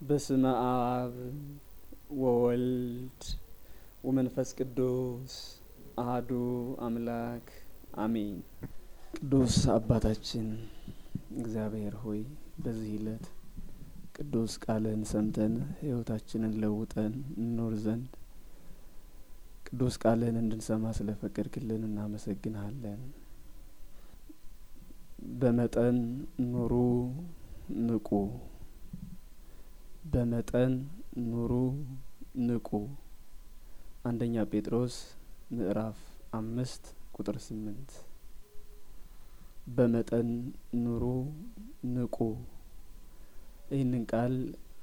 በስመ አብ ወወልድ ወመንፈስ ቅዱስ አህዱ አምላክ አሜን። ቅዱስ አባታችን እግዚአብሔር ሆይ በዚህ ዕለት ቅዱስ ቃልን ሰምተን ሕይወታችንን ለውጠን እንኖር ዘንድ ቅዱስ ቃልን እንድንሰማ ስለ ፈቀድክልን እናመሰግንሃለን። በመጠን ኑሩ ንቁ፣ በመጠን ኑሩ ንቁ። አንደኛ ጴጥሮስ ምዕራፍ አምስት ቁጥር ስምንት በመጠን ኑሩ ንቁ። ይህንን ቃል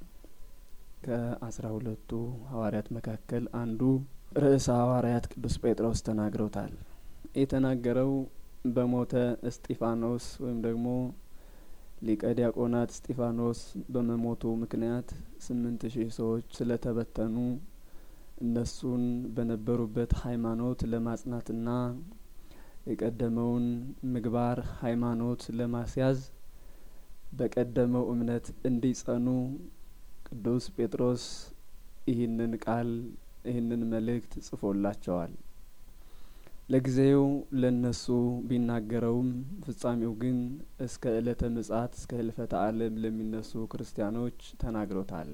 ከአስራ ሁለቱ ሐዋርያት መካከል አንዱ ርዕሰ ሐዋርያት ቅዱስ ጴጥሮስ ተናግረውታል። የተናገረው በሞተ እስጢፋኖስ ወይም ደግሞ ሊቀ ዲያቆናት እስጢፋኖስ በመሞቱ ምክንያት ስምንት ሺህ ሰዎች ስለተበተኑ እነሱን በነበሩበት ሃይማኖት ለማጽናትና የቀደመውን ምግባር ሃይማኖት ለማስያዝ በቀደመው እምነት እንዲጸኑ ቅዱስ ጴጥሮስ ይህንን ቃል ይህንን መልእክት ጽፎላቸዋል። ለጊዜው ለነሱ ቢናገረውም ፍጻሜው ግን እስከ ዕለተ ምጽአት እስከ ህልፈተ ዓለም ለሚነሱ ክርስቲያኖች ተናግሮታል።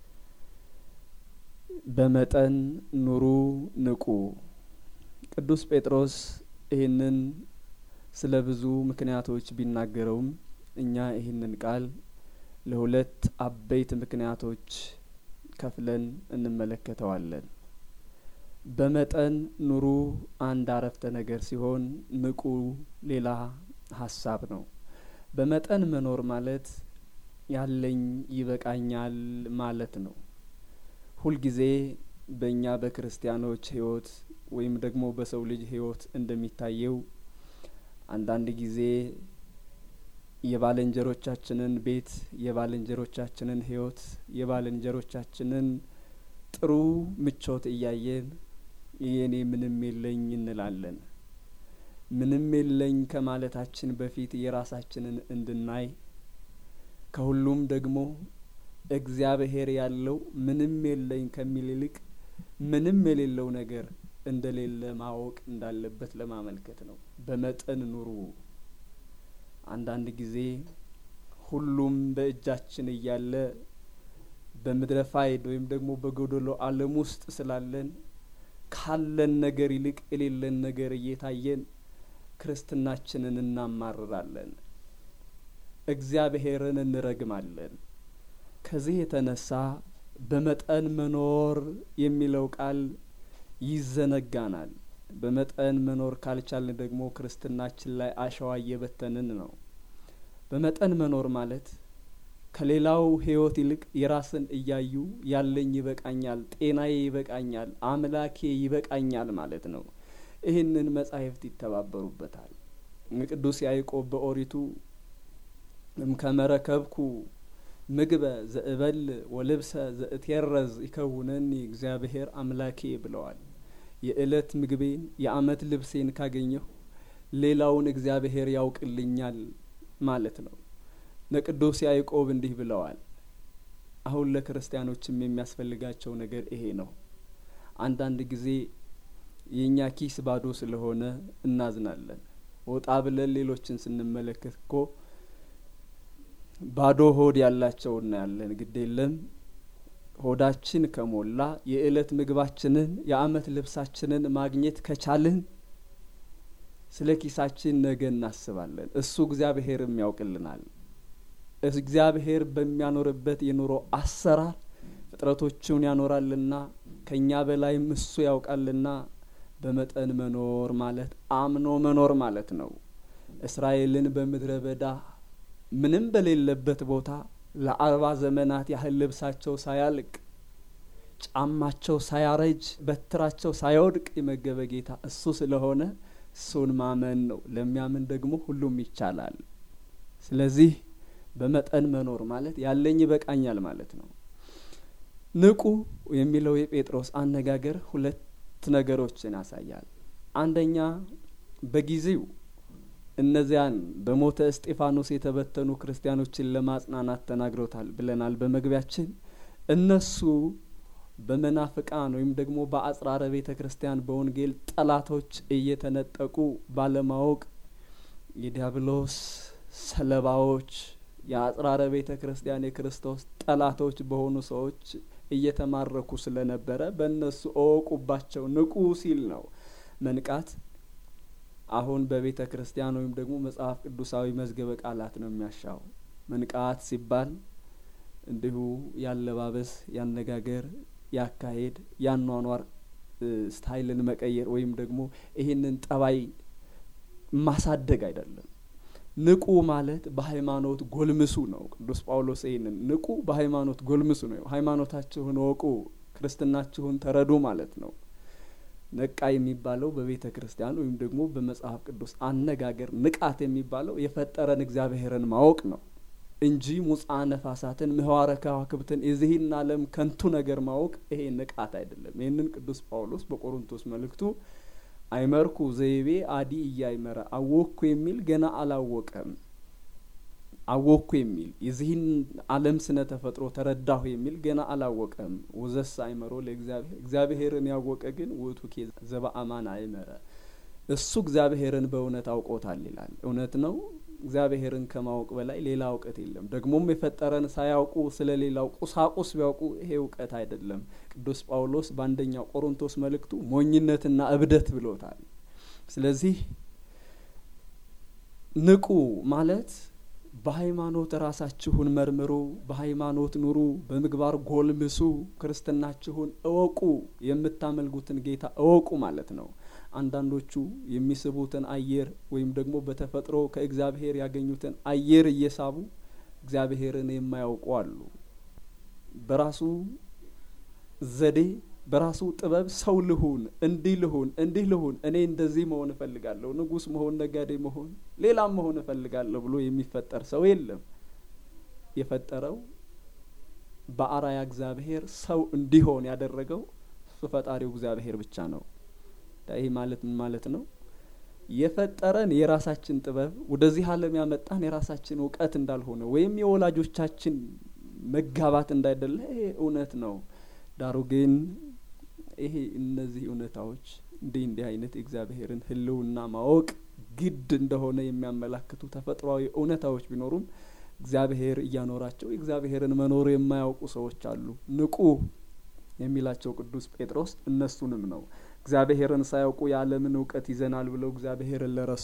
በመጠን ኑሩ ንቁ። ቅዱስ ጴጥሮስ ይህንን ስለ ብዙ ምክንያቶች ቢናገረውም እኛ ይህንን ቃል ለሁለት አበይት ምክንያቶች ከፍለን እንመለከተዋለን። በመጠን ኑሩ አንድ አረፍተ ነገር ሲሆን ንቁ ሌላ ሀሳብ ነው። በመጠን መኖር ማለት ያለኝ ይበቃኛል ማለት ነው። ሁልጊዜ በእኛ በክርስቲያኖች ሕይወት ወይም ደግሞ በሰው ልጅ ሕይወት እንደሚታየው አንዳንድ ጊዜ የባልንጀሮቻችንን ቤት፣ የባልንጀሮቻችንን ሕይወት፣ የባልንጀሮቻችንን ጥሩ ምቾት እያየን የኔ ምንም የለኝ እንላለን። ምንም የለኝ ከማለታችን በፊት የራሳችንን እንድናይ ከሁሉም ደግሞ እግዚአብሔር ያለው ምንም የለኝ ከሚል ይልቅ ምንም የሌለው ነገር እንደሌለ ማወቅ እንዳለበት ለማመልከት ነው። በመጠን ኑሩ። አንዳንድ ጊዜ ሁሉም በእጃችን እያለ በምድረ ፋይድ ወይም ደግሞ በጎደሎ ዓለም ውስጥ ስላለን ካለን ነገር ይልቅ የሌለን ነገር እየታየን ክርስትናችንን እናማርራለን፣ እግዚአብሔርን እንረግማለን። ከዚህ የተነሳ በመጠን መኖር የሚለው ቃል ይዘነጋናል። በመጠን መኖር ካልቻልን ደግሞ ክርስትናችን ላይ አሸዋ እየበተንን ነው። በመጠን መኖር ማለት ከሌላው ሕይወት ይልቅ የራስን እያዩ ያለኝ ይበቃኛል፣ ጤናዬ ይበቃኛል፣ አምላኬ ይበቃኛል ማለት ነው። ይህንን መጻሕፍት ይተባበሩበታል። ቅዱስ ያዕቆብ በኦሪቱ እምከመረከብኩ ምግበ ዘእበል ወልብሰ ዘእቴረዝ ይከውነኒ እግዚአብሔር አምላኬ ብለዋል። የእለት ምግቤን የዓመት ልብሴን ካገኘሁ ሌላውን እግዚአብሔር ያውቅልኛል ማለት ነው። ለቅዱስ ያዕቆብ እንዲህ ብለዋል። አሁን ለክርስቲያኖችም የሚያስፈልጋቸው ነገር ይሄ ነው። አንዳንድ ጊዜ የእኛ ኪስ ባዶ ስለሆነ እናዝናለን። ወጣ ብለን ሌሎችን ስንመለከት እኮ ባዶ ሆድ ያላቸው እናያለን። ግድ የለም ሆዳችን ከሞላ የእለት ምግባችንን የዓመት ልብሳችንን ማግኘት ከቻልን ስለ ኪሳችን ነገ እናስባለን። እሱ እግዚአብሔርም ያውቅልናል። እግዚአብሔር በሚያኖርበት የኑሮ አሰራር ፍጥረቶቹን ያኖራልና ከእኛ በላይም እሱ ያውቃልና በመጠን መኖር ማለት አምኖ መኖር ማለት ነው። እስራኤልን በምድረ በዳ ምንም በሌለበት ቦታ ለአርባ ዘመናት ያህል ልብሳቸው ሳያልቅ ጫማቸው ሳያረጅ በትራቸው ሳይወድቅ የመገበ ጌታ እሱ ስለሆነ እሱን ማመን ነው። ለሚያምን ደግሞ ሁሉም ይቻላል። ስለዚህ በመጠን መኖር ማለት ያለኝ ይበቃኛል ማለት ነው። ንቁ የሚለው የጴጥሮስ አነጋገር ሁለት ነገሮችን ያሳያል። አንደኛ በጊዜው እነዚያን በሞተ እስጢፋኖስ የተበተኑ ክርስቲያኖችን ለማጽናናት ተናግሮታል ብለናል በመግቢያችን። እነሱ በመናፍቃን ወይም ደግሞ በአጽራረ ቤተ ክርስቲያን በወንጌል ጠላቶች እየተነጠቁ ባለማወቅ የዲያብሎስ ሰለባዎች የአጽራረ ቤተ ክርስቲያን የክርስቶስ ጠላቶች በሆኑ ሰዎች እየተማረኩ ስለነበረ በእነሱ እወቁባቸው፣ ንቁ ሲል ነው። መንቃት አሁን በቤተ ክርስቲያን ወይም ደግሞ መጽሐፍ ቅዱሳዊ መዝገበ ቃላት ነው የሚያሻው። መንቃት ሲባል እንዲሁ ያለባበስ፣ ያነጋገር፣ ያካሄድ፣ ያኗኗር ስታይልን መቀየር ወይም ደግሞ ይህንን ጠባይ ማሳደግ አይደለም። ንቁ ማለት በሃይማኖት ጎልምሱ ነው። ቅዱስ ጳውሎስ ይህንን ንቁ፣ በሃይማኖት ጎልምሱ ነው። ሃይማኖታችሁን እወቁ፣ ክርስትናችሁን ተረዱ ማለት ነው። ነቃ የሚባለው በቤተ ክርስቲያን ወይም ደግሞ በመጽሐፍ ቅዱስ አነጋገር ንቃት የሚባለው የፈጠረን እግዚአብሔርን ማወቅ ነው እንጂ ሙፃ ነፋሳትን ምህዋረ ከዋክብትን የዚህን ዓለም ከንቱ ነገር ማወቅ ይሄ ንቃት አይደለም። ይህንን ቅዱስ ጳውሎስ በቆሮንቶስ መልእክቱ አይመርኩ ዘይቤ አዲ እያይመረ አወቅኩ የሚል ገና አላወቀም። አወቅኩ የሚል የዚህን ዓለም ስነ ተፈጥሮ ተረዳሁ የሚል ገና አላወቀም። ወዘስ አይመሮ ለእግዚአብሔር እግዚአብሔርን ያወቀ ግን ውእቱ ኬ ዘበአማን አይመረ እሱ እግዚአብሔርን በእውነት አውቆታል ይላል። እውነት ነው። እግዚአብሔርን ከማወቅ በላይ ሌላ እውቀት የለም። ደግሞም የፈጠረን ሳያውቁ ስለ ሌላው ቁሳቁስ ቢያውቁ ይሄ እውቀት አይደለም። ቅዱስ ጳውሎስ በአንደኛው ቆሮንቶስ መልእክቱ ሞኝነትና እብደት ብሎታል። ስለዚህ ንቁ ማለት በሃይማኖት ራሳችሁን መርምሩ፣ በሃይማኖት ኑሩ፣ በምግባር ጎልምሱ፣ ክርስትናችሁን እወቁ፣ የምታመልኩትን ጌታ እወቁ ማለት ነው። አንዳንዶቹ የሚስቡትን አየር ወይም ደግሞ በተፈጥሮ ከእግዚአብሔር ያገኙትን አየር እየሳቡ እግዚአብሔርን የማያውቁ አሉ። በራሱ ዘዴ በራሱ ጥበብ ሰው ልሁን፣ እንዲህ ልሁን፣ እንዲህ ልሁን፣ እኔ እንደዚህ መሆን እፈልጋለሁ፣ ንጉሥ መሆን፣ ነጋዴ መሆን፣ ሌላም መሆን እፈልጋለሁ ብሎ የሚፈጠር ሰው የለም። የፈጠረው በአራያ እግዚአብሔር ሰው እንዲሆን ያደረገው እሱ ፈጣሪው እግዚአብሔር ብቻ ነው። ይህ ማለት ምን ማለት ነው? የፈጠረን የራሳችን ጥበብ ወደዚህ ዓለም ያመጣን የራሳችን እውቀት እንዳልሆነ ወይም የወላጆቻችን መጋባት እንዳይደለ ይሄ እውነት ነው። ዳሩ ግን ይሄ እነዚህ እውነታዎች እንዲህ እንዲህ አይነት የእግዚአብሔርን ሕልውና ማወቅ ግድ እንደሆነ የሚያመላክቱ ተፈጥሯዊ እውነታዎች ቢኖሩም እግዚአብሔር እያኖራቸው የእግዚአብሔርን መኖር የማያውቁ ሰዎች አሉ። ንቁ የሚላቸው ቅዱስ ጴጥሮስ እነሱንም ነው። እግዚአብሔርን ሳያውቁ የዓለምን እውቀት ይዘናል ብለው እግዚአብሔርን ለረሱ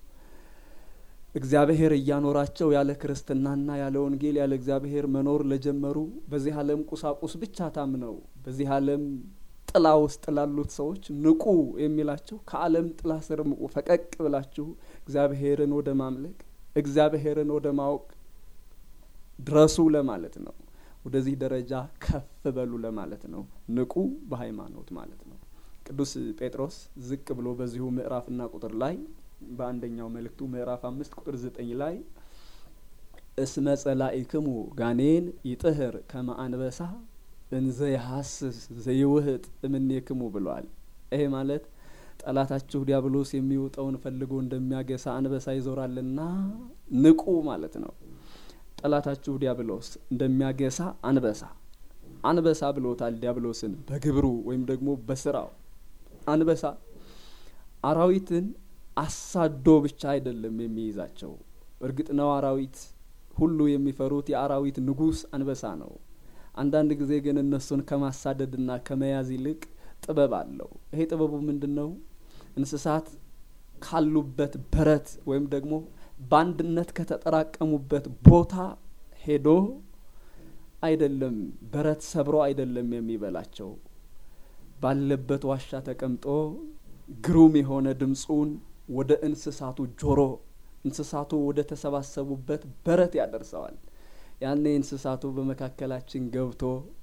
እግዚአብሔር እያኖራቸው ያለ ክርስትናና ያለ ወንጌል ያለ እግዚአብሔር መኖር ለጀመሩ በዚህ ዓለም ቁሳቁስ ብቻ ታምነው በዚህ ዓለም ጥላ ውስጥ ላሉት ሰዎች ንቁ የሚላቸው ከዓለም ጥላ ስር ምቁ፣ ፈቀቅ ብላችሁ እግዚአብሔርን ወደ ማምለክ እግዚአብሔርን ወደ ማወቅ ድረሱ ለማለት ነው። ወደዚህ ደረጃ ከፍ በሉ ለማለት ነው። ንቁ በሃይማኖት ማለት ነው። ቅዱስ ጴጥሮስ ዝቅ ብሎ በዚሁ ምዕራፍና ቁጥር ላይ በአንደኛው መልእክቱ ምዕራፍ አምስት ቁጥር ዘጠኝ ላይ እስመ ጸላኢክሙ ጋኔን ይጥህር ከመ አንበሳ እንዘ የሐስስ ዘይውህጥ እምኔክሙ ብሏል። ይሄ ማለት ጠላታችሁ ዲያብሎስ የሚውጠውን ፈልጎ እንደሚያገሳ አንበሳ ይዞራልና ንቁ ማለት ነው። ጠላታችሁ ዲያብሎስ እንደሚያገሳ አንበሳ አንበሳ ብሎታል ዲያብሎስን በግብሩ ወይም ደግሞ በስራው አንበሳ አራዊትን አሳዶ ብቻ አይደለም የሚይዛቸው። እርግጥ ነው አራዊት ሁሉ የሚፈሩት የአራዊት ንጉሥ አንበሳ ነው። አንዳንድ ጊዜ ግን እነሱን ከማሳደድና ከመያዝ ይልቅ ጥበብ አለው። ይሄ ጥበቡ ምንድን ነው? እንስሳት ካሉበት በረት ወይም ደግሞ በአንድነት ከተጠራቀሙበት ቦታ ሄዶ አይደለም በረት ሰብሮ አይደለም የሚበላቸው ባለበት ዋሻ ተቀምጦ ግሩም የሆነ ድምፁን ወደ እንስሳቱ ጆሮ እንስሳቱ ወደ ተሰባሰቡበት በረት ያደርሰዋል። ያኔ እንስሳቱ በመካከላችን ገብቶ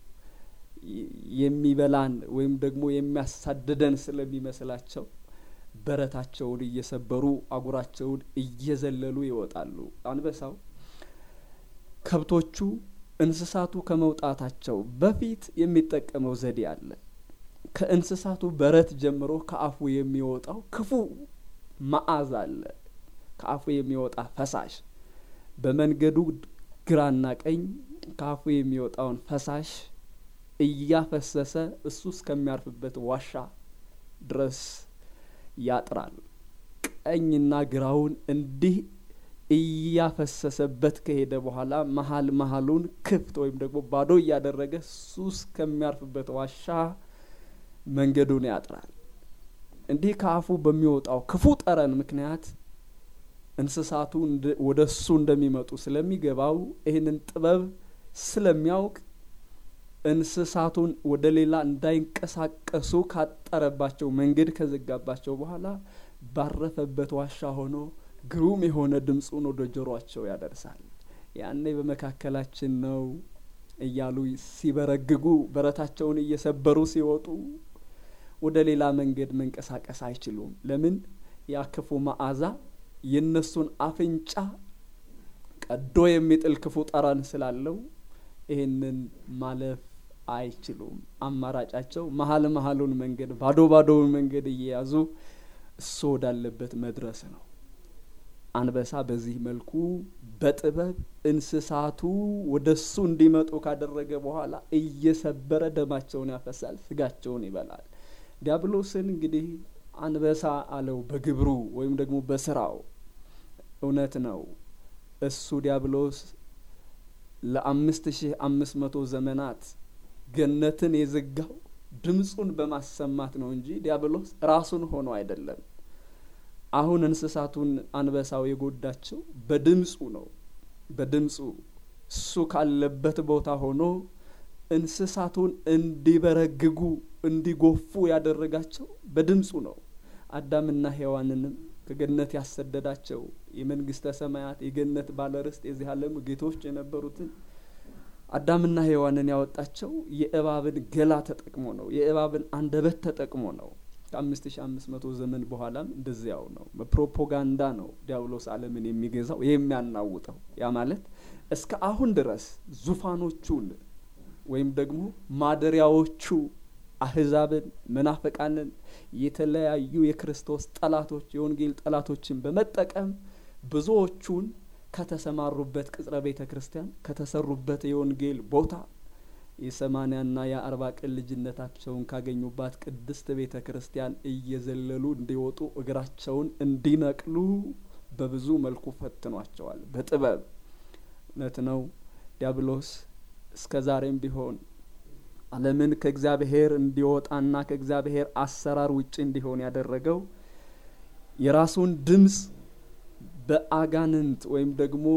የሚበላን ወይም ደግሞ የሚያሳድደን ስለሚመስላቸው በረታቸውን እየሰበሩ አጉራቸውን እየዘለሉ ይወጣሉ። አንበሳው ከብቶቹ እንስሳቱ ከመውጣታቸው በፊት የሚጠቀመው ዘዴ አለ። ከእንስሳቱ በረት ጀምሮ ከአፉ የሚወጣው ክፉ መዓዛ አለ። ከአፉ የሚወጣ ፈሳሽ በመንገዱ ግራና ቀኝ ከአፉ የሚወጣውን ፈሳሽ እያፈሰሰ እሱ እስከሚያርፍበት ዋሻ ድረስ ያጥራል። ቀኝና ግራውን እንዲህ እያፈሰሰበት ከሄደ በኋላ መሀል መሀሉን ክፍት ወይም ደግሞ ባዶ እያደረገ እሱ እስከሚያርፍበት ዋሻ መንገዱን ያጥራል። እንዲህ ከአፉ በሚወጣው ክፉ ጠረን ምክንያት እንስሳቱ ወደ እሱ እንደሚመጡ ስለሚገባው ይህንን ጥበብ ስለሚያውቅ እንስሳቱን ወደ ሌላ እንዳይንቀሳቀሱ ካጠረባቸው መንገድ ከዘጋባቸው በኋላ ባረፈበት ዋሻ ሆኖ ግሩም የሆነ ድምፁን ወደ ጆሯቸው ያደርሳል። ያኔ በመካከላችን ነው እያሉ ሲበረግጉ በረታቸውን እየሰበሩ ሲወጡ ወደ ሌላ መንገድ መንቀሳቀስ አይችሉም። ለምን? ያ ክፉ መዓዛ የእነሱን አፍንጫ ቀዶ የሚጥል ክፉ ጠረን ስላለው ይህንን ማለፍ አይችሉም። አማራጫቸው መሀል መሀሉን መንገድ ባዶ ባዶውን መንገድ እየያዙ እሱ ወዳለበት መድረስ ነው። አንበሳ በዚህ መልኩ በጥበብ እንስሳቱ ወደ እሱ እንዲመጡ ካደረገ በኋላ እየሰበረ ደማቸውን ያፈሳል፣ ስጋቸውን ይበላል። ዲያብሎስን እንግዲህ አንበሳ አለው በግብሩ ወይም ደግሞ በስራው። እውነት ነው እሱ ዲያብሎስ ለአምስት ሺህ አምስት መቶ ዘመናት ገነትን የዘጋው ድምፁን በማሰማት ነው እንጂ ዲያብሎስ ራሱን ሆኖ አይደለም። አሁን እንስሳቱን አንበሳው የጎዳቸው በድምፁ ነው። በድምፁ እሱ ካለበት ቦታ ሆኖ እንስሳቱን እንዲበረግጉ እንዲጎፉ ያደረጋቸው በድምፁ ነው። አዳምና ሔዋንንም ከገነት ያሰደዳቸው የመንግስተ ሰማያት የገነት ባለርስት የዚህ ዓለም ጌቶች የነበሩትን አዳምና ሔዋንን ያወጣቸው የእባብን ገላ ተጠቅሞ ነው። የእባብን አንደበት ተጠቅሞ ነው። ከአምስት ሺ አምስት መቶ ዘመን በኋላም እንደዚያው ነው። በፕሮፓጋንዳ ነው ዲያብሎስ ዓለምን የሚገዛው የሚያናውጠው። ያ ማለት እስከ አሁን ድረስ ዙፋኖቹን ወይም ደግሞ ማደሪያዎቹ አህዛብን፣ መናፍቃንን፣ የተለያዩ የክርስቶስ ጠላቶች የወንጌል ጠላቶችን በመጠቀም ብዙዎቹን ከተሰማሩበት ቅጽረ ቤተ ክርስቲያን ከተሰሩበት የወንጌል ቦታ የሰማኒያና የአርባ ቀን ልጅነታቸውን ካገኙባት ቅድስት ቤተ ክርስቲያን እየዘለሉ እንዲወጡ እግራቸውን እንዲነቅሉ በብዙ መልኩ ፈትኗቸዋል። በጥበብ እውነት ነው። ዲያብሎስ እስከ ዛሬም ቢሆን ዓለምን ከእግዚአብሔር እንዲወጣና ከእግዚአብሔር አሰራር ውጭ እንዲሆን ያደረገው የራሱን ድምፅ በአጋንንት ወይም ደግሞ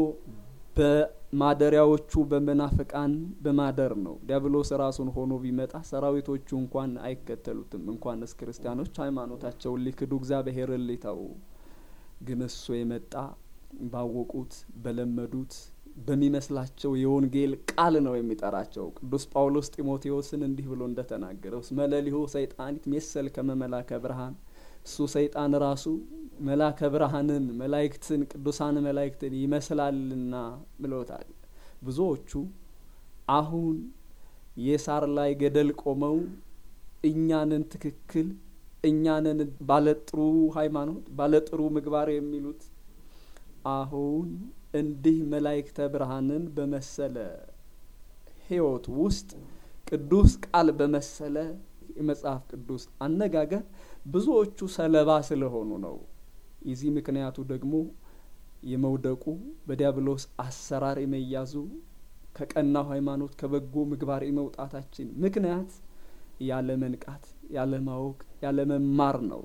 በማደሪያዎቹ በመናፍቃን በማደር ነው። ዲያብሎስ ራሱን ሆኖ ቢመጣ ሰራዊቶቹ እንኳን አይከተሉትም። እንኳንስ ክርስቲያኖች ሃይማኖታቸውን ሊክዱ እግዚአብሔርን ሊተዉ። ግን እሱ የመጣ ባወቁት በለመዱት በሚመስላቸው የወንጌል ቃል ነው የሚጠራቸው። ቅዱስ ጳውሎስ ጢሞቴዎስን እንዲህ ብሎ እንደተናገረው መለሊሁ ሰይጣኒት ሜሰል ከመመላከ ብርሃን እሱ ሰይጣን ራሱ መላከ ብርሃንን መላይክትን ቅዱሳን መላይክትን ይመስላልና ብሎታል። ብዙዎቹ አሁን የሳር ላይ ገደል ቆመው እኛንን ትክክል እኛንን ባለጥሩ ሃይማኖት ባለጥሩ ምግባር የሚሉት አሁን እንዲህ መላይክተ ብርሃንን በመሰለ ሕይወት ውስጥ ቅዱስ ቃል በመሰለ የመጽሐፍ ቅዱስ አነጋገር ብዙዎቹ ሰለባ ስለሆኑ ነው። የዚህ ምክንያቱ ደግሞ የመውደቁ በዲያብሎስ አሰራር የመያዙ ከቀናው ሃይማኖት ከበጎ ምግባር የመውጣታችን ምክንያት ያለ መንቃት፣ ያለ ማወቅ፣ ያለ መማር ነው።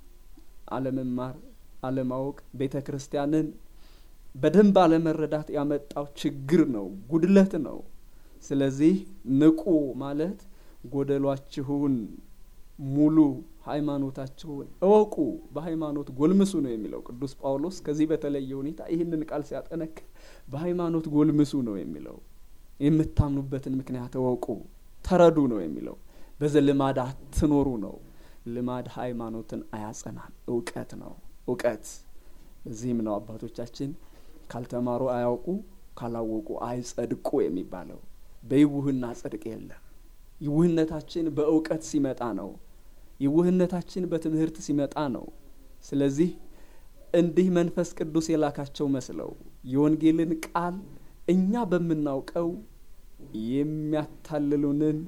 አለመማር፣ አለማወቅ ቤተ ክርስቲያንን በደንብ አለመረዳት ያመጣው ችግር ነው፣ ጉድለት ነው። ስለዚህ ንቁ ማለት ጎደሏችሁን ሙሉ ሃይማኖታችሁን እወቁ፣ በሃይማኖት ጎልምሱ ነው የሚለው ቅዱስ ጳውሎስ። ከዚህ በተለየ ሁኔታ ይህንን ቃል ሲያጠነክር በሃይማኖት ጎልምሱ ነው የሚለው። የምታምኑበትን ምክንያት እወቁ፣ ተረዱ ነው የሚለው። በዘልማድ አትኖሩ ነው። ልማድ ሃይማኖትን አያጸናም፣ እውቀት ነው እውቀት። በዚህም ነው አባቶቻችን ካልተማሩ አያውቁ፣ ካላወቁ አይጸድቁ የሚባለው። በይውህና ጽድቅ የለም። ይውህነታችን በእውቀት ሲመጣ ነው። ይውህነታችን በትምህርት ሲመጣ ነው። ስለዚህ እንዲህ መንፈስ ቅዱስ የላካቸው መስለው የወንጌልን ቃል እኛ በምናውቀው የሚያታልሉንን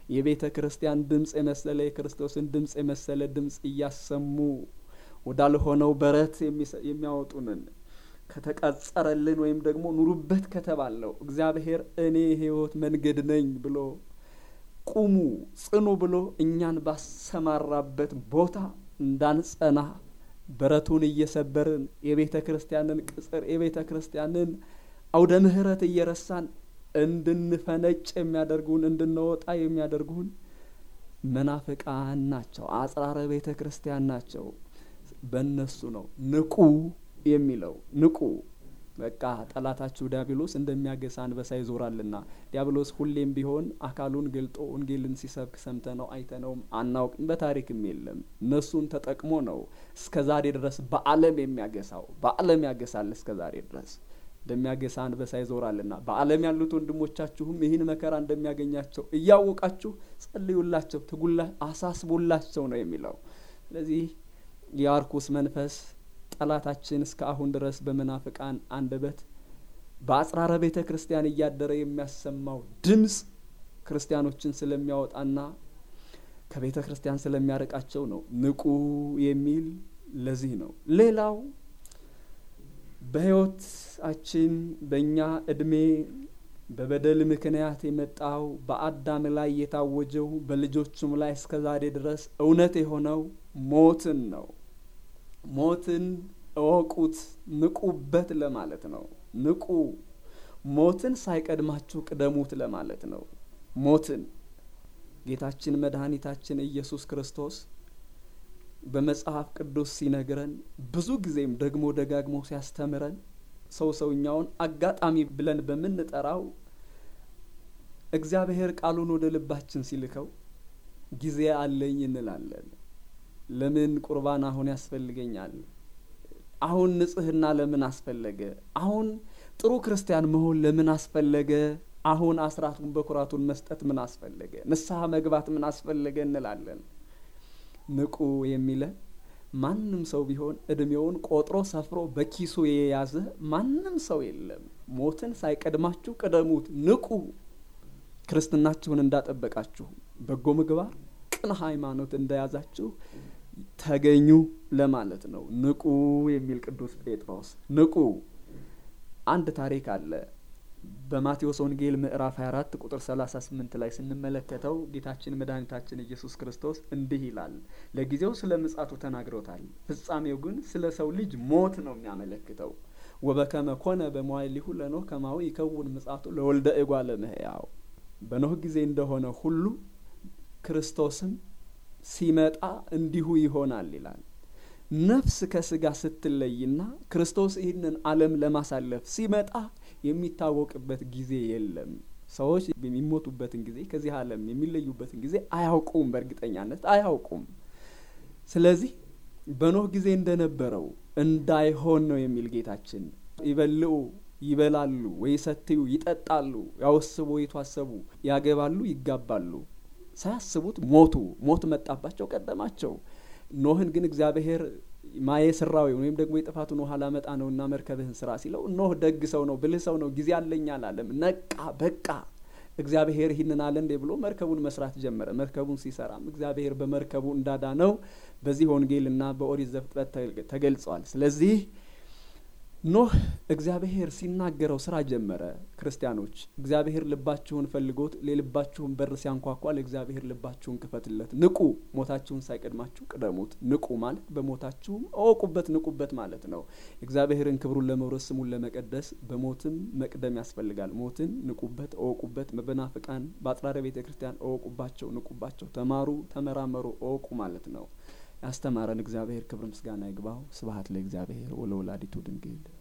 የቤተ ክርስቲያን ድምፅ የመሰለ የክርስቶስን ድምፅ የመሰለ ድምፅ እያሰሙ ወዳልሆነው በረት የሚያወጡንን ከተቀጸረልን ወይም ደግሞ ኑሩበት ከተባለው እግዚአብሔር እኔ የሕይወት መንገድ ነኝ ብሎ ቁሙ ጽኑ ብሎ እኛን ባሰማራበት ቦታ እንዳንጸና በረቱን እየሰበርን የቤተ ክርስቲያንን ቅጽር የቤተ ክርስቲያንን አውደ ምሕረት እየረሳን እንድንፈነጭ የሚያደርጉን እንድንወጣ የሚያደርጉን መናፍቃን ናቸው። አጽራረ ቤተ ክርስቲያን ናቸው። በእነሱ ነው ንቁ የሚለው ንቁ። በቃ ጠላታችሁ ዲያብሎስ እንደሚያገሳ አንበሳ ይዞራልና። ዲያብሎስ ሁሌም ቢሆን አካሉን ገልጦ ወንጌልን ሲሰብክ ሰምተነው አይተነውም አናውቅም፣ በታሪክም የለም። እነሱን ተጠቅሞ ነው እስከ ዛሬ ድረስ በዓለም የሚያገሳው። በዓለም ያገሳል እስከ ዛሬ ድረስ እንደሚያገሳ አንበሳ ይዞራልና። በዓለም ያሉት ወንድሞቻችሁም ይህን መከራ እንደሚያገኛቸው እያወቃችሁ ጸልዩላቸው፣ ትጉላ አሳስቡላቸው ነው የሚለው። ስለዚህ የአርኩስ መንፈስ ጠላታችን እስከ አሁን ድረስ በመናፍቃን አንደበት በአጽራረ ቤተ ክርስቲያን እያደረ የሚያሰማው ድምፅ ክርስቲያኖችን ስለሚያወጣና ከቤተ ክርስቲያን ስለሚያርቃቸው ነው ንቁ የሚል ለዚህ ነው። ሌላው በሕይወታችን በእኛ እድሜ በበደል ምክንያት የመጣው በአዳም ላይ የታወጀው በልጆቹም ላይ እስከ ዛሬ ድረስ እውነት የሆነው ሞትን ነው። ሞትን እወቁት፣ ንቁበት ለማለት ነው። ንቁ ሞትን ሳይቀድማችሁ ቅደሙት ለማለት ነው። ሞትን ጌታችን መድኃኒታችን ኢየሱስ ክርስቶስ በመጽሐፍ ቅዱስ ሲነግረን ብዙ ጊዜም ደግሞ ደጋግሞ ሲያስተምረን ሰው ሰውኛውን አጋጣሚ ብለን በምንጠራው እግዚአብሔር ቃሉን ወደ ልባችን ሲልከው ጊዜ አለኝ እንላለን። ለምን ቁርባን አሁን ያስፈልገኛል? አሁን ንጽህና ለምን አስፈለገ? አሁን ጥሩ ክርስቲያን መሆን ለምን አስፈለገ? አሁን አስራቱን በኩራቱን መስጠት ምን አስፈለገ? ንስሐ መግባት ምን አስፈለገ እንላለን። ንቁ የሚለ ማንም ሰው ቢሆን እድሜውን ቆጥሮ ሰፍሮ በኪሱ የያዘ ማንም ሰው የለም። ሞትን ሳይቀድማችሁ ቅደሙት፣ ንቁ። ክርስትናችሁን እንዳጠበቃችሁ በጎ ምግባር፣ ቅን ሃይማኖት እንደያዛችሁ ተገኙ ለማለት ነው። ንቁ የሚል ቅዱስ ጴጥሮስ ንቁ። አንድ ታሪክ አለ በማቴዎስ ወንጌል ምዕራፍ 24 ቁጥር 38 ላይ ስንመለከተው ጌታችን መድኃኒታችን ኢየሱስ ክርስቶስ እንዲህ ይላል። ለጊዜው ስለ ምጻቱ ተናግሮታል። ፍጻሜው ግን ስለ ሰው ልጅ ሞት ነው የሚያመለክተው። ወበከመ ኮነ በመዋዕሊሁ ለኖህ ከማሁ ይከውን ምጻቱ ለወልደ እጓለ እመሕያው። በኖህ ጊዜ እንደሆነ ሁሉ ክርስቶስም ሲመጣ እንዲሁ ይሆናል ይላል። ነፍስ ከስጋ ስትለይና ክርስቶስ ይህንን ዓለም ለማሳለፍ ሲመጣ የሚታወቅበት ጊዜ የለም። ሰዎች የሚሞቱበትን ጊዜ ከዚህ ዓለም የሚለዩበትን ጊዜ አያውቁም፣ በእርግጠኛነት አያውቁም። ስለዚህ በኖህ ጊዜ እንደነበረው እንዳይሆን ነው የሚል ጌታችን። ይበልዑ ይበላሉ፣ ወይሰትዩ ይጠጣሉ፣ ያወስቡ ይቷሰቡ፣ ያገባሉ፣ ይጋባሉ። ሳያስቡት ሞቱ። ሞት መጣባቸው፣ ቀደማቸው። ኖህን ግን እግዚአብሔር ማየ ስራዊ ወይም ደግሞ የጥፋቱን ውሃ ላመጣ ነውና መርከብህን ስራ ሲለው ኖህ ደግ ሰው ነው፣ ብልህ ሰው ነው፣ ጊዜ አለኝ አላለም። ነቃ፣ በቃ እግዚአብሔር ይህንን አለ እንዴ ብሎ መርከቡን መስራት ጀመረ። መርከቡን ሲሰራም እግዚአብሔር በመርከቡ እንዳዳነው በዚህ ወንጌልና በኦሪት ዘፍጥረት ተገልጿል። ስለዚህ ኖህ እግዚአብሔር ሲናገረው ስራ ጀመረ። ክርስቲያኖች እግዚአብሔር ልባችሁን ፈልጎት የልባችሁን በር ሲያንኳኳ ለእግዚአብሔር ልባችሁን ክፈትለት። ንቁ፣ ሞታችሁን ሳይቀድማችሁ ቅደሙት። ንቁ ማለት በሞታችሁም እወቁበት፣ ንቁበት ማለት ነው። እግዚአብሔርን ክብሩን ለመውረስ ስሙን ለመቀደስ በሞትም መቅደም ያስፈልጋል። ሞትን ንቁበት፣ እወቁበት። በናፍቃን በአጽራረ ቤተ ክርስቲያን እወቁባቸው፣ ንቁባቸው፣ ተማሩ፣ ተመራመሩ፣ እወቁ ማለት ነው። ያስተማረን እግዚአብሔር ክብር ምስጋና ይግባው። ስብሐት ለእግዚአብሔር ወለወላዲቱ ድንግል